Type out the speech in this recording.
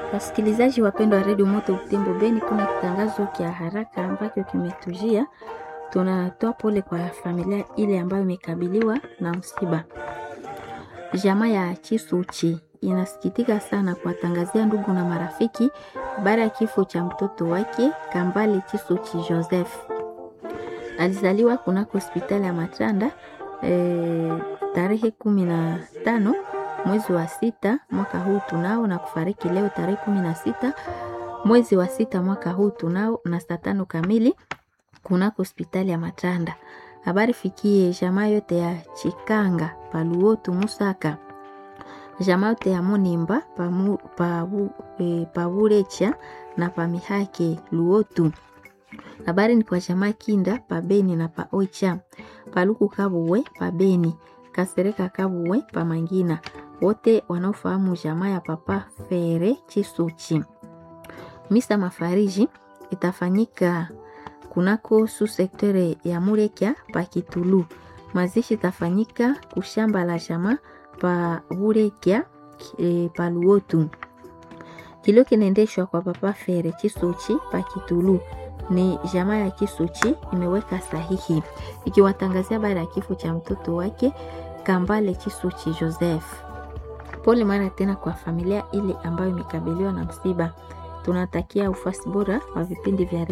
Wasikilizaji wapendwa wa redio Moto Butembo Beni, kuna kitangazo kia haraka ambacho kimetujia. Tunatoa pole kwa familia ile ambayo imekabiliwa na msiba. Jamaa ya Chisuchi inasikitika sana kuwatangazia ndugu na marafiki baada ya kifo cha mtoto wake Kambale Chisuchi Joseph. Alizaliwa kunako hospitali ya Matanda e, tarehe kumi na tano mwezi wa sita mwaka huu tunao na kufariki leo tarehe kumi na sita mwezi wa sita mwaka huu tunao na saa tano kamili kunako hospitali ya Matanda. Habari fikie jamaa yote ya Chikanga Paluotu Musaka, jamaa yote ya Munimba Paburecha na Pamihake Luotu. Habari ni kwa jamaa Kinda Pabeni na Paoicha Paluku Kabuwe Pabeni Kasereka Kabuwe Pamangina, wote wanaofahamu jamaa ya Papa Fere Chisuchi. Misa mafariji itafanyika kunako su sektere ya Murekia pa Kitulu. Mazishi itafanyika kushamba la jamaa pa Burekia e, pa Luotu. Kilio kinaendeshwa kwa Papa Fere Chisuchi pa Kitulu ni jamaa ya Kisuchi imeweka sahihi ikiwatangazia baada ya kifo cha mtoto wake Kambale Chisuchi Joseph. Pole mara tena kwa familia ile ambayo imekabiliwa na msiba. Tunatakia ufasi bora wa vipindi vya